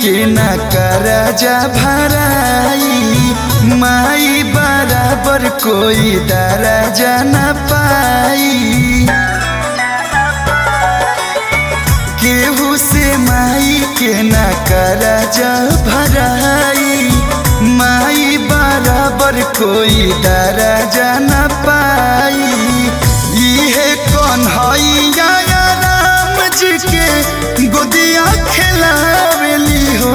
के न करजा भराई माई बराबर कोई दराजा न पाई केहू से माई के न करजा भराई माई बराबर कोई दराजा न पाई इहे कन्हैया राम जी के गोदिया खेलावेली हो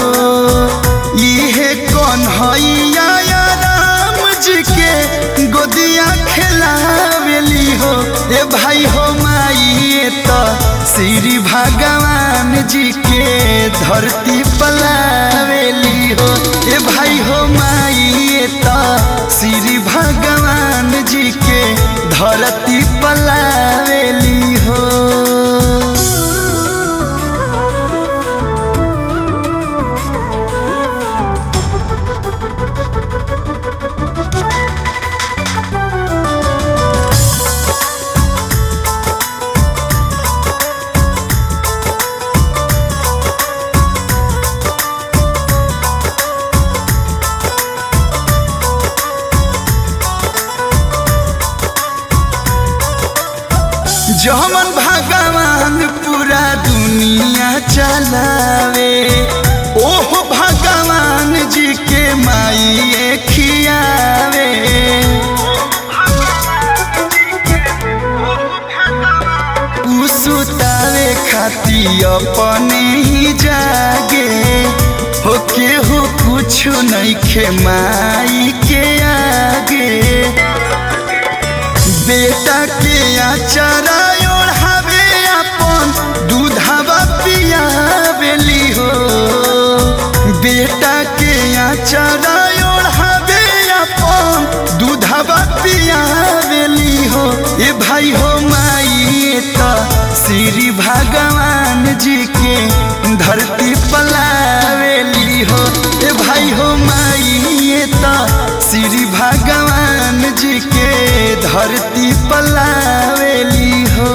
इहे कन्हैया राम जी के गोदिया खेलावेली हो ए भाई हो माई तो श्री भगवान जी के धरती पलावेली हो ए भाई हो माई तो श्री भगवान जी के धरती पलावेली हो जमन भगवान पूरा दुनिया चलावे ओह भगवान जी के माई खियावे उ सुतावे खाती अपने ही जागे हो केहू कुछ नहीं खे माई के आगे बेटा के आचारा ओढ़ावे अपन दूधावा पियावेली हो बेटा के आचारा ओढ़ावे अपन दूधावा पियावेली हो ए भाई हो माई तो श्री भगवान जी के धरती पलावेली हो ए भाई हो माई तो श्री भगवान जी के धरती पलावेली हो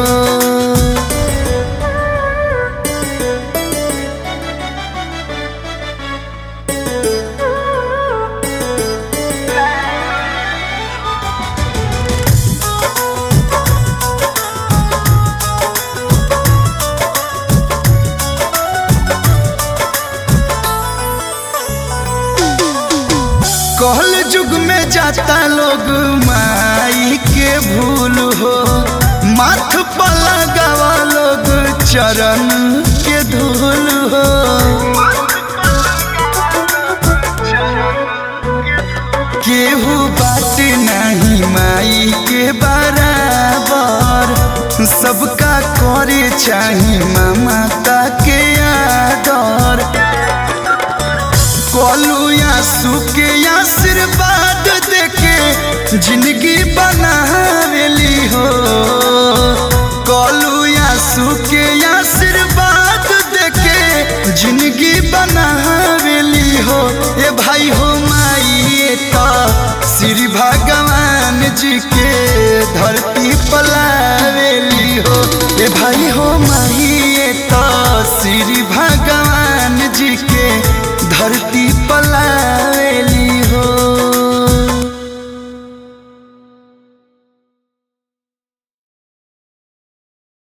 कहल युग में जाता लोग माई के भूल हो माथ पर लगावा लोग चरण के धूल हो केहू बात नहीं माई के बराबर सबका करे चाही ममता के आदर कलू या सुके आशीर्वाद देके जिंदगी बनावेली हो कलू या सुके आशीर्वाद देके जिंदगी बनावेली हो ए भाई हो माई तो श्री भगवान जी के धरती पलावेली हो ए भाई हो माई तो श्री भगवान जी के धरती